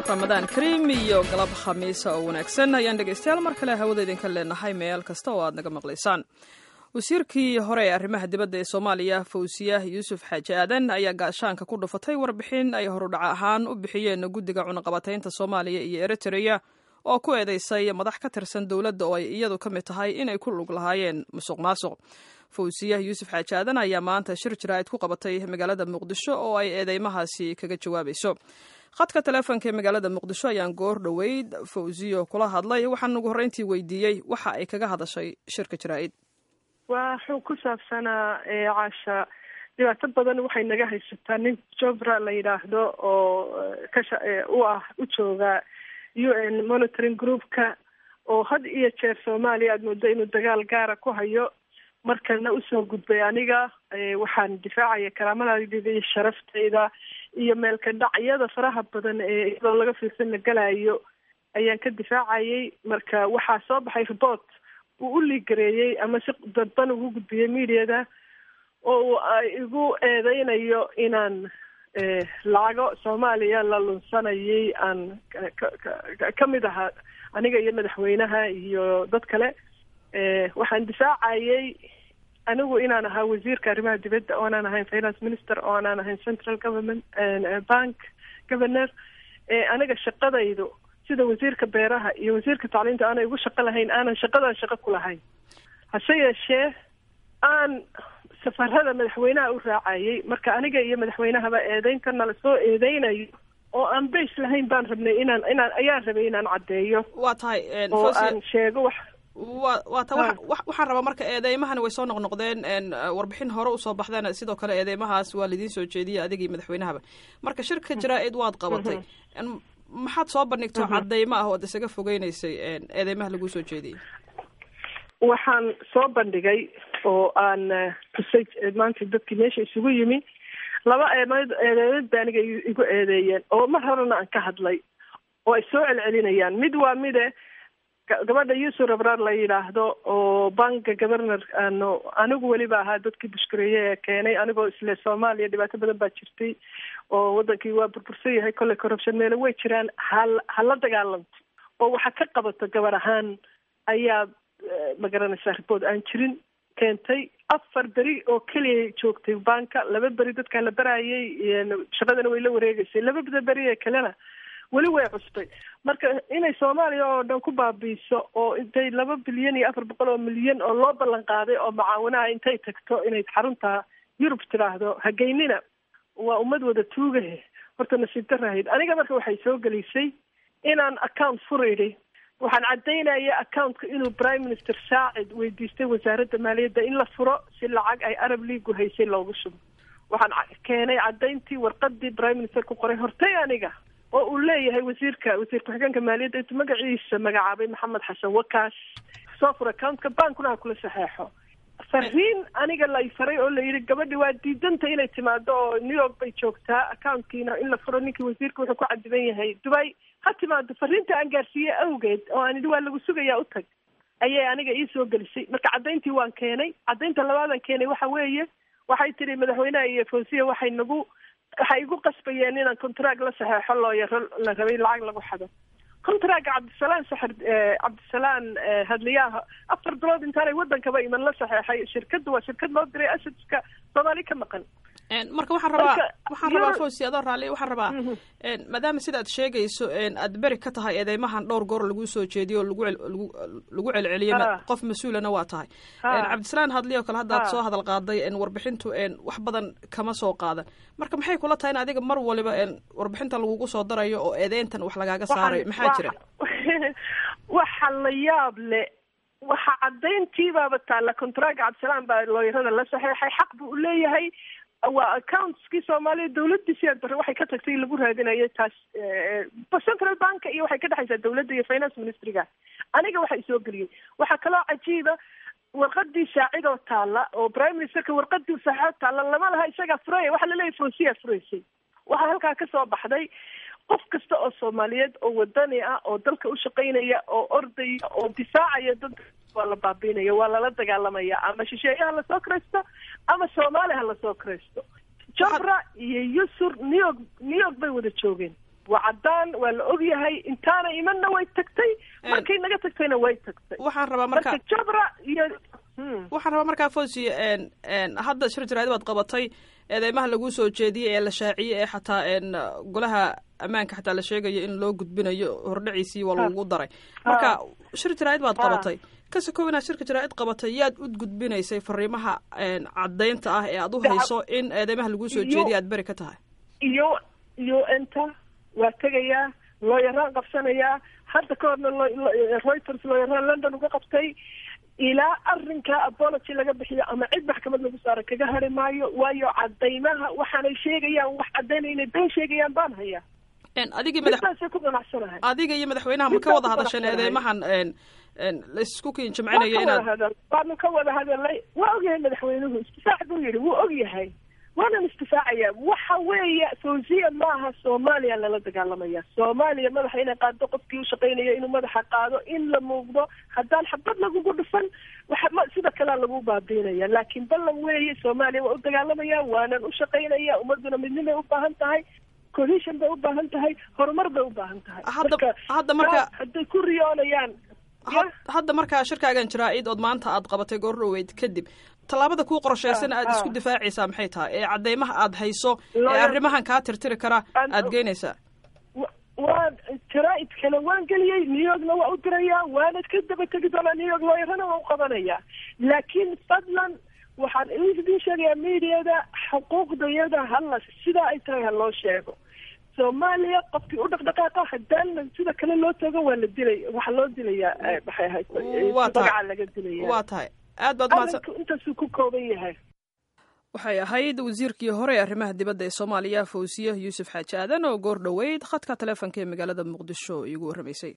ramadaan kariim iyo galab khamiisa oo wanaagsan ayaan dhegaystayaal mar kale hawada idinka leenahay meel kasta oo aad naga maqlaysaan wasiirkii hore ee arrimaha dibadda ee soomaaliya fawsiya yuusuf xaaji aadan ayaa gaashaanka ku dhufatay warbixin ay horudhac ahaan u bixiyeen guddiga cunaqabataynta soomaaliya iyo eritreya oo ku eedeysay madax ka tirsan dowladda oo ay iyadu ka mid tahay inay ku lug lahaayeen musuq maasuq fawsiya yuusuf xaaji aadan ayaa maanta shir jaraa'id ku qabatay magaalada muqdisho oo ay eedeymahaasi kaga jawaabayso khadka teleefonka ee magaalada muqdisho ayaan goor dhoweyd fawsiyo kula hadlay waxaan ugu horreyntii weydiiyey waxa ay kaga hadashay shirka jaraa'id waxuu ku saabsanaa caasha dhibaato badan waxay naga haysataa nin jobra la yidhaahdo oo kasha u ah u jooga u n monitoring groupka oo had iyo jeer soomaaliya aada moodo inuu dagaal gaara ku hayo markana usoo gudbay aniga waxaan difaacaya karaamadaydida iyo sharaftayda iyo meelka dhacyada faraha badan ee iyadoo laga fiirsan la galayo ayaan ka difaacayay marka waxaa soo baxay report uu u liigareeyey ama si dadban ugu gudbiyey mediada oo igu eedeynayo inaan lacago soomaaliya la lunsanayay aan ka mid ahaa aniga iyo madaxweynaha iyo dad kale waxaan difaacayay anigu inaan ahaa wasiirka arrimaha dibadda oonaan ahayn finance minister oo aanaan ahayn central government bank governor aniga shaqadaydu sida wasiirka beeraha iyo wasiirka tacliinta aanay igu shaqo lahayn aanan shaqadan shaqo ku lahayn hase yeeshee aan safarada madaxweynaha u raacayay marka aniga iyo madaxweynahaba eedeyntana lasoo eedeynayo oo aan base lahayn baan rabnay inaan inaan ayaan rabay inaan caddeeyo waa tahay oo aan sheego wax wa waa ta waxaan rabaa marka eedeymahani way soo noqnoqdeen warbixin hore usoo baxdeen sidoo kale eedeymahaas waa laidiin soo jeediyay adiga iyo madaxweynahaba marka shirka jaraa-id waad qabatay maxaad soo bandhigto cadeymo ah ood isaga fogeyneysay eedeymaha laguu soo jeediyey waxaan soo bandhigay oo aan tusay maanta dadkii meesha isugu yimi laba eemeyd eedeymad ba aniga igu eedeeyeen oo mar horena aan ka hadlay oo ay soo celcelinayaan mid waa mide gabadha yuusuf rabrar la yidhaahdo oo banka governor ano anigu weliba ahaa dadkii bushkareeye ee keenay anigoo isle soomaaliya dhibaato badan baa jirtay oo wadankii waa burbursan yahay kolley corruption meelo way jiraan hal hala dagaalanto oo waxa ka qabato gabar ahaan ayaa magaranaysaa ribood aan jirin keentay afar beri oo keliya joogtay banka laba beri dadkaa la barayay shaqadana way la wareegeysay laba beri ee kalena weli way custay marka inay soomaaliya oo dhan ku baabiiso oo intay laba bilyan iyo afar boqol oo milyan oo loo ballan qaaday oo macaawinaha intay tagto inay xarunta yurub tidhaahdo hageynina waa ummad wada tuugahe horta nasiib darahayd aniga marka waxay soo gelisay inaan account furayday waxaan caddaynaya accountka inuu prime minister saacid weydiistay wasaaradda maaliyadda in la furo si lacag ay arab leagu haysay loogu shubo waxaan keenay caddayntii warqadii prime minister ku qoray hortay aniga oo uu leeyahay wasiirka wasiir ku-xigeenka maaliyadda intuu magaciisa magacaabay maxamed xasan wakaas soo fur accountka bankuna ha kula saxeexo fariin aniga lay faray oo la yidhi gabadhi waa diidanta inay timaado oo new york bay joogtaa accountkiina in la furo ninkii wasiirka wuxuu ku cadiban yahay dubay ha timaado fariinta aan gaarsiiyey awgeed oo aan idhi waa lagu sugayaa u tag ayay aniga ii soo gelisay marka caddayntii waan keenay caddaynta labaadaan keenay waxa weeye waxay tidhi madaxweynaha iyo fawsiya waxay nagu waxay igu qasbayeen inaan contract la saxeexo looyaro la rabay lacag lagu xado contractka cabdisalaan saxir cabdisalaan hadliyaha afar bilood intaanay wadankaba iman la saxeexay shirkadda waa shirkad loo diray asadka soomaali ka maqan marka waxaan rabaa waxaan rabaa fawsi adoo raalli waxaan rabaa maadaama sida aad sheegayso aad beri ka tahay eedeymahan dhowr goor laguu soo jeediyo lagu lagu celceliyey qof mas-uulana waa tahay cabdisalaan hadli oo kale hadda aad soo hadal qaaday warbixintu wax badan kama soo qaadan marka maxay kula tahay in adiga mar waliba warbixinta lagugu soo darayo oo eedeyntan wax lagaaga saarayo maxaa jira waxa la yaab le waxa caddayntiibaaba taalla contractka cabdisalaan baa looyarada la saxeexay xaq buu uleeyahay waa accountskii soomaaliya dawladdiisi aad bare waxay ka tagtay lagu raadinayo taas central banka iyo waxay ka dhexaysaa dawladda iyo finance ministryga aniga waxa isoo geliyey waxaa kaloo cajiiba warqadii saacid oo taalla oo prime ministerka warqadii saacid taalla lama laha isagaa furaya waxaa laleeyahy fawsiyaa furaysay waxaa halkaa kasoo baxday qof kasta oo soomaaliyeed oo wadani ah oo dalka u shaqaynaya oo ordaya oo difaacaya dadka waa la baabiinaya waa lala dagaalamaya ama shisheeye ha lasoo kiraysto ama soomaali ha lasoo kiraysto jabra iyo yusur new york new york bay wada joogeen waa caddaan waa la ogyahay intaana imanna way tagtay markay naga tagtayna way tagtay waxaan rabaa marka marka jabra iyo waxaan rabaa markaa fosi hadda shir jaraadi baad qabatay eedeymaha laguu soo jeediyey ee la shaaciyey ee xataa golaha ammaanka xataa la sheegayo in loo gudbinayo hordhaciisii waa lagugu daray marka shir jaraa'id baad qabatay kasi kow inaad shirka jaraa'id qabatay yaad u gudbinaysay fariimaha caddaynta ah ee aad u hayso in eedeymaha laguu soo jeediyay aad beri ka tahay iyo iyo enta waa tegayaa looyaraan qabsanayaa hadda ka horna reuters looyaraan london uga qabtay ilaa arrinka apology laga bixiyo ama cid maxkamad lagu saaro kaga hari maayo waayo cadaymaha waxaanay sheegayaan wax caddaynaya inay been sheegayaan baan hayaa adigii madax midaasay ku ganacsanahay adiga iyo madaxweynaha ma ka wada hadasheen eedeymahan laisku kiin jimcinayo inaad waanu ka wada hadalnay waa ogyahay madaxweynuhu istifaac buu yidhi wuu ogyahay waanan istifaacaya waxa weeye fawziya maaha soomaaliya lala dagaalamaya soomaaliya madaxa inay qaado qofkii ushaqaynaya inuu madaxa qaado in la muuqdo haddaan xabad lagugu dhufan waxa sida kalea lagu baabiinaya laakiin ballan weeye soomaaliya waa u dagaalamaya waanan ushaqaynaya ummaduna midnimay ubaahan tahay cohesion bay ubaahan tahay horumar bay ubaahan tahay hadda hadda marka hadday ku riyoonayaan hadda markaa shirkaagan jaraa-id ood maanta aad qabatay goor dhoweyd kadib tallaabada kuu qorshaysan aad isku difaacaysaa maxay tahay ee caddeymaha aad hayso ee arrimahan kaa tirtiri kara aad geynaysaa waan jaraa-id kale waan geliyey new yorkna waa u dirayaa waana ka daba tegi doonaa new york looyarana waa u qabanayaa laakiin fadlan waxaan idin sheegayaa mediada xuquuqdayada hala sidaa ay tahay ha loo sheego soomaaliya qofkii u dhaqdhaqaaqa haddaan sida kale loo tago waa la dilay waxaa loo dilayaa maxay ahayd magaca laga dilaya waa tahay aad baad mahadsan intaasuu ku kooban yahay waxay ahayd wasiirkii hore ee arrimaha dibadda ee soomaaliya fawsiye yuusuf xaaji aadan oo goor dhoweyd khadka taleefonka ee magaalada muqdisho iigu warramaysay